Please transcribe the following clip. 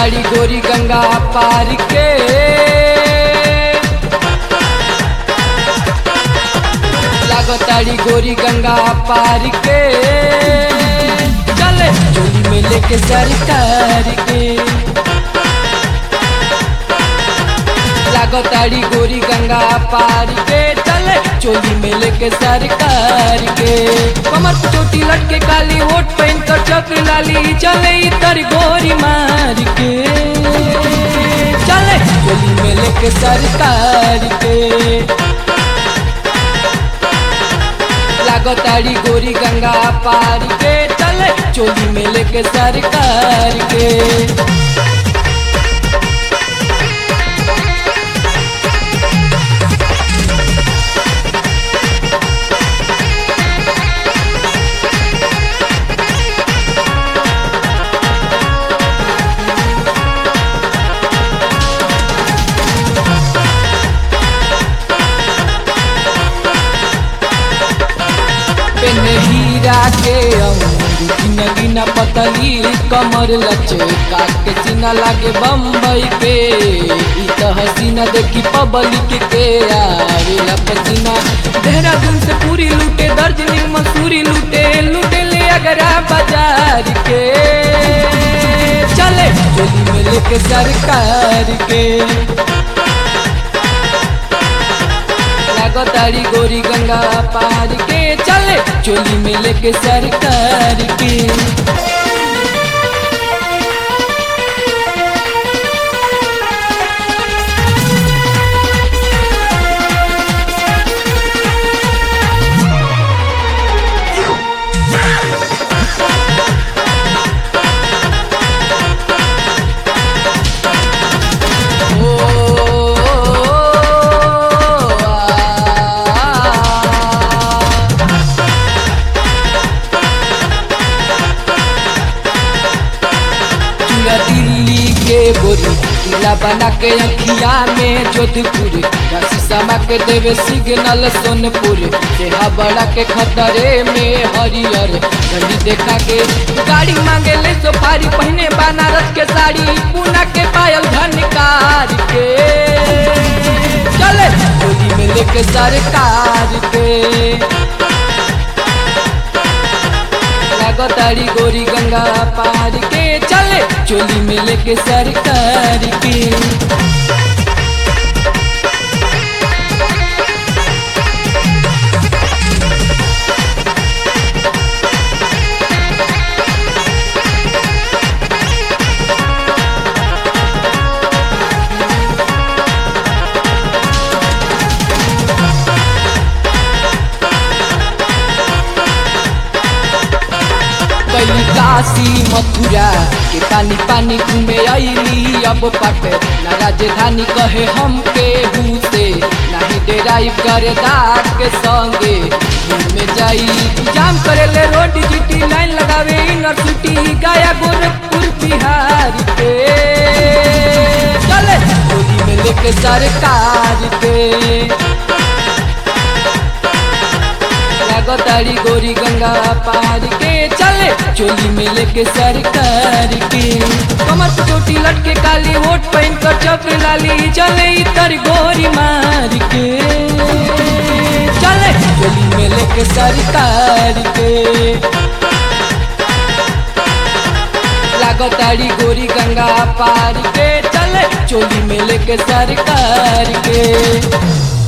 लागताड़ी गोरी गंगा पार के लागताड़ी गोरी गंगा पार के चले चोली में लेके सरकार के लागताड़ी गोरी गंगा पार के चले चोली में लेके सरकार के कमर पे चोटी लटके काली होट पहन कर चक लाली चले इतर गोरी मार के चले चोली में लेके सरकार के लागताड़ी गोरी गंगा पार के चले चोली में लेके सरकार के पेन हीरा के अंगूर गिना गिना पतली कमर लचे काट के सीना लागे बम्बई के ई तो हसीना देखी पब्लिक के आवेला पसीना देहरादून से पूरी लूटे दार्जिलिंग मसूरी लूटे लूटे ले अगरा बाजार के चले चोली में लेके सरकार के लागताड़ी गोरी गंगा पार के चले चोली में लेके सरकार के ओ आ पूरा दिल्ली के गोरी किला बना के अखिया में जोधपुर राशि समा के देवे सिग्नल सोनपुर देहा बड़ा के खतरे में हरियर गंडी देखा के गाड़ी मांगे ले सोफारी पहने बनारस के साड़ी पूना के पायल धनकार के चले गोदी में लेके सरकार के लागताड़ी गोरी गंगा पार के चले चोली में लेके सरकार के कैली काशी मथुरा के पानी पानी घूमे अली अब पट ना राजधानी कहे हम के से नहीं डेराई करे दाग के संगे घूमे जाई जाम करे ले रोड जीटी लाइन लगावे इनर सिटी गया गोरखपुर बिहार के चले गोदी में लेके सरकार के लागताड़ी गोरी गंगा पार के चले चोली में लेके सरकार के कमर पे चोटी लटके काली होट पहन कर चक्र लाली चले इतर गोरी मार के चले चोली में लेके सरकार के लागताड़ी गोरी गंगा पार के चले चोली में लेके सरकार के